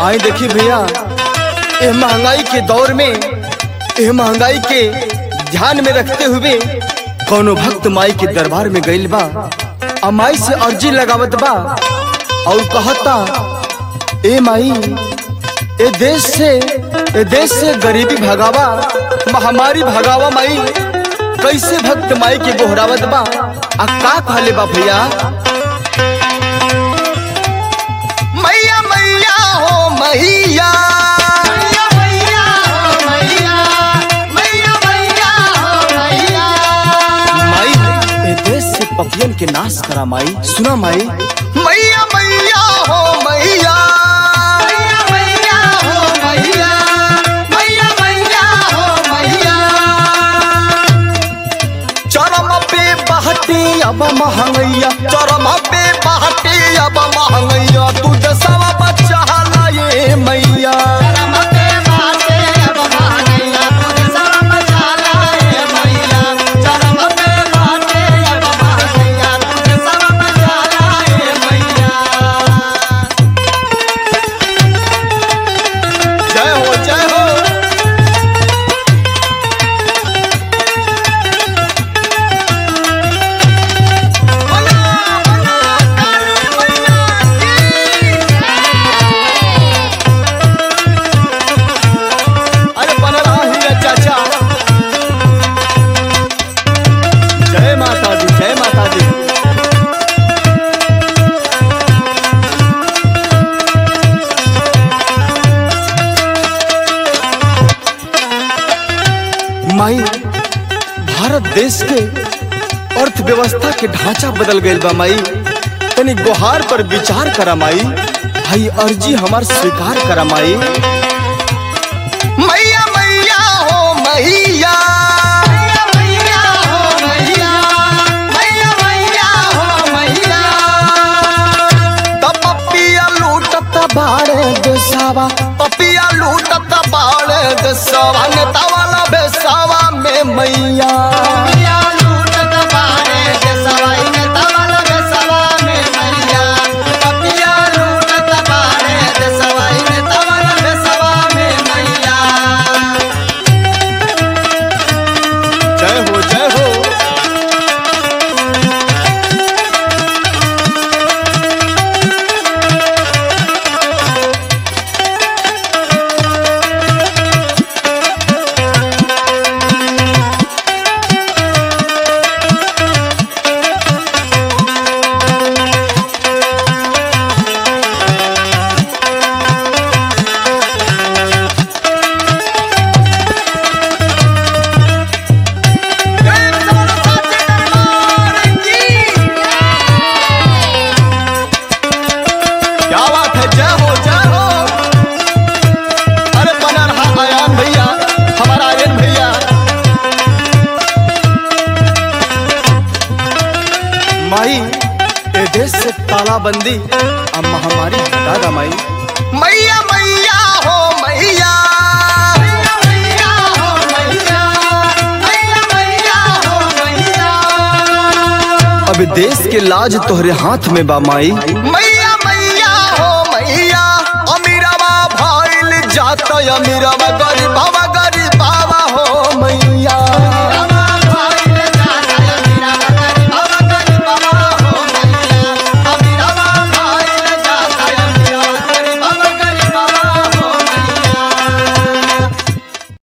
आई देखी भैया ये महंगाई के दौर में ये महंगाई के ध्यान में रखते हुए कोनो भक्त माई के दरबार में गइल बा आ माई से अर्जी लगावत बा और कहता ए माई ए देश से ए देश से गरीबी भगावा महामारी भगावा माई कैसे भक्त माई के गोहरावत बा आ का कहले बा भैया मैया मैया हो मैया माई ए देश से पपियन के नाश करा माई सुना माई मैया मैया हो मैया चरम पे बहती अब महंगैया चरम पे बहती अब महंगैया तू दसवा बच्चा लाए मैया जय हो जय हो अरे बन रहा ही है चाचा जय माता दी जय माता दी माई भारत देश के अर्थव्यवस्था के ढांचा बदल गईल बा माई तनी गुहार पर विचार करा माई भाई अर्जी हमार स्वीकार करा माई मैया मैया हो मैया तब पपिया लूटत बाड़े देसावा पपिया लूटत बाड़े देसावा नेता वाला बेसावा में मैया जय हो जय हो क्या बात है जय हो जय हो अरे बना रहा आयान भैया हमारा आर्यन भैया माई ए देश से तालाबंदी अब महामारी हटा दा माई मैया मैया हो मैया अब देश के लाज तोहरे हाथ में बा माई मैया मैया हो मैया अमीराबा भाईल जात अमीराबा